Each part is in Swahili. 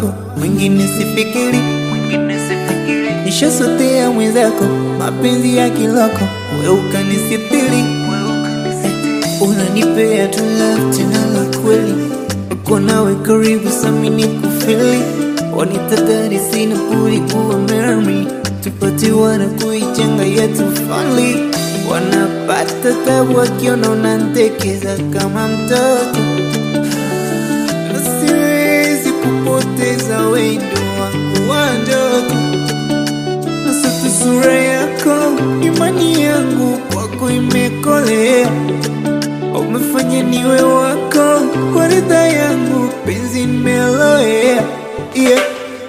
wako, mwingine sifikiri, nishasotea mwenzako, mapenzi ya kiloko, we ukanisitiri, unanipea tu love tena la kweli, uko nawe karibu sami ni kufili, wanitadari sina budi kuwa mermi, tupate wana kuijenga yetu family, wanapata tabu wakiona unantekeza kama mtoto na siwezi kupoteza wendo wangu wa ndoto na sasa sura yako, imani yangu kwako imekolea, umefanya niwe wako kwa ridha yangu, penzi nimeloea yeah.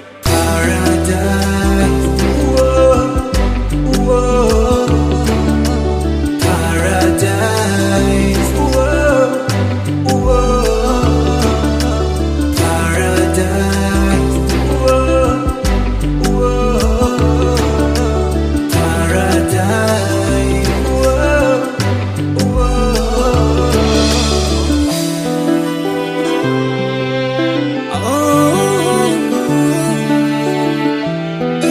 Paradise, whoa, whoa. Paradise, whoa, whoa. Paradise, whoa, whoa. Paradise, whoa, whoa. Oh,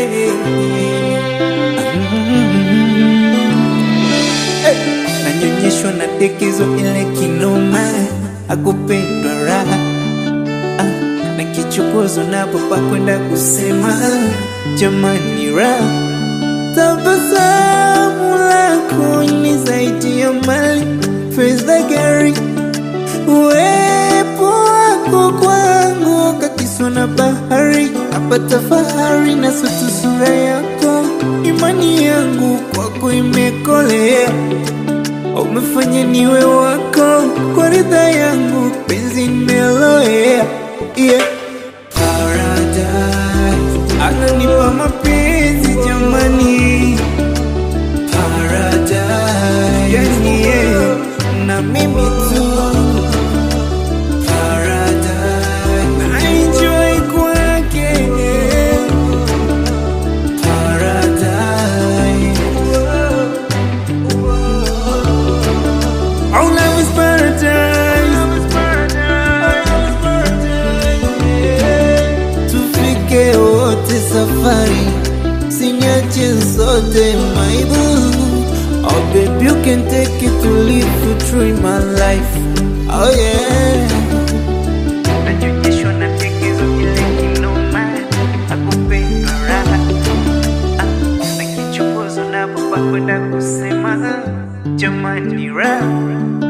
yeah. nanyonyeshwa na dekezo ile kinoma akupendwa raha ah, na kichokozo napo pa kwenda kusema jamani raha tabasamu lako ni zaidi ya mali fedha gari uwepo wako kwangu kakiswa na bahari napata fahari na sutu sura yako imani yangu kwako imekolea umefanya niwe wako kwa ridha yangu penzi nimeloea yeah. Paradise ananipa mapenzi jamani Paradise yani yeah. na mimi tu Paradise na enjoy kwake Paradise Our love is paradise. Tufike wote safari, sinyache zote my boo. Oh baby, you can take it to live you through my life. Oh yeah. Nanyonyeshwa na tekezo ile kinoma, akupenda raha Ah, na kichokozo napo pa kwenda kusema jamani raha